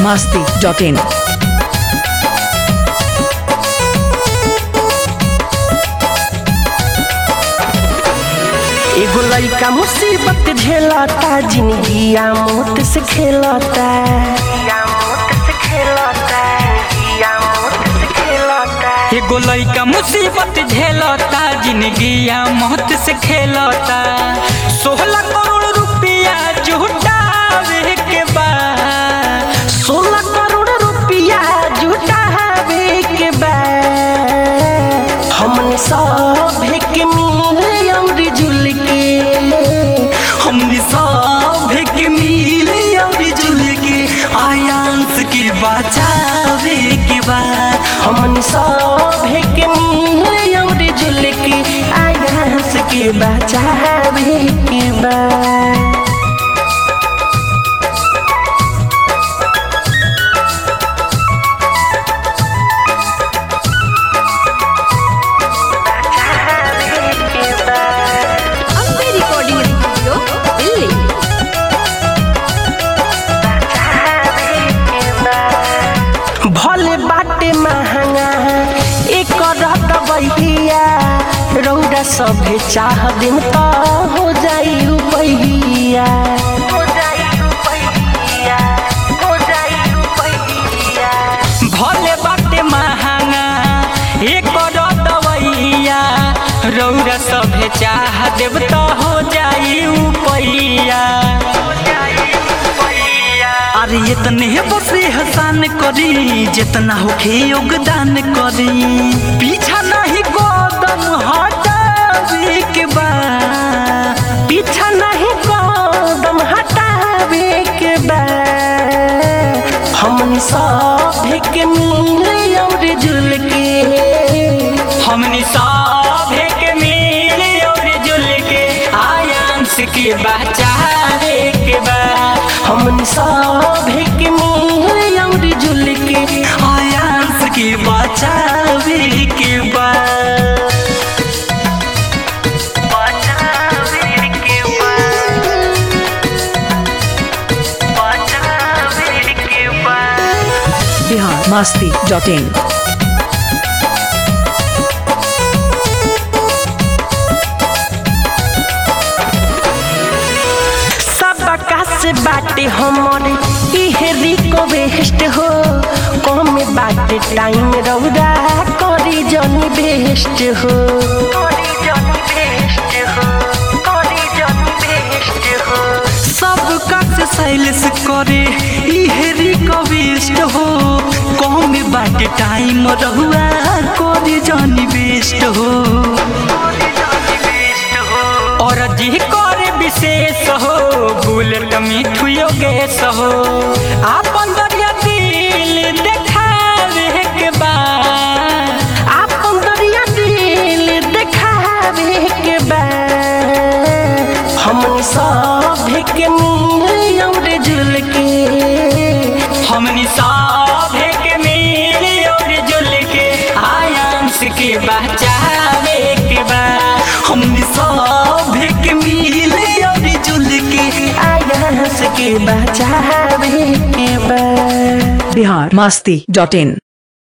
masti.in. एगो लइका मुसीबत झेलता जिंदगिया मौत से खेलता एगो लइका मुसीबत झेलता जिंदगिया मौत से खेलता सोलह करोड़ रुपया जुटावे के बाद सोलह करोड़ रुपया जुटावे के बाद हमने सब के मिल अमर जुल के हमने सब के मिले और जुल के आयांस के बचावे के बाद हमने सब के मिल अमर जुल के आयास के बचावे के बाद Ambe Recording Studio, Delhi. भले बाटे महंगा एक रत बहिया रौदा सभे चाह दिन त हो जाई रुपैया हो जाई रुपैया हो जाई रुपैया भले बाटे महंगा एक दवैया रौरा सभे चाह देव तो हो जाई उपैया अरे इतने बसे हसान करी जितना होखे योगदान करी पीछा नहीं गोदम हटावे के बाद पीछा नहीं कदम हटावे के बाद हमन सब के मिल और जुल के हमनी सभे के मिल और जुल के आयांस के बचावे के बाद हमन सब के मिल और जुल के आयांस के बचावे के बाद बचावे के बाद बचावे के बाद Bihar masti.in. सबका से बाटे हमर इहे रिक्वेस्ट हो कम बाटे टाइम रौदा करी जनी बेस्ट हो करी जनी बेस्ट हो करी जनी बेस्ट हो सबका से साइलेंस करे इहे रिक्वेस्ट हो कम बाटे टाइम रहुआ करे जानी बेस्ट हो और जी करे विशेष हो बुलेट मिठू योगेश हो आपन दरिया दिल देखावे के बाद आपन दरिया दिल देखावे के बाद हमन सब के मिल और जुल के हमनी सभे के मिल और जुल के आयांस के बचावे के बाद हमनी सभे के मिल और जुल के आयास के बचावे के बाद Bihar masti.in.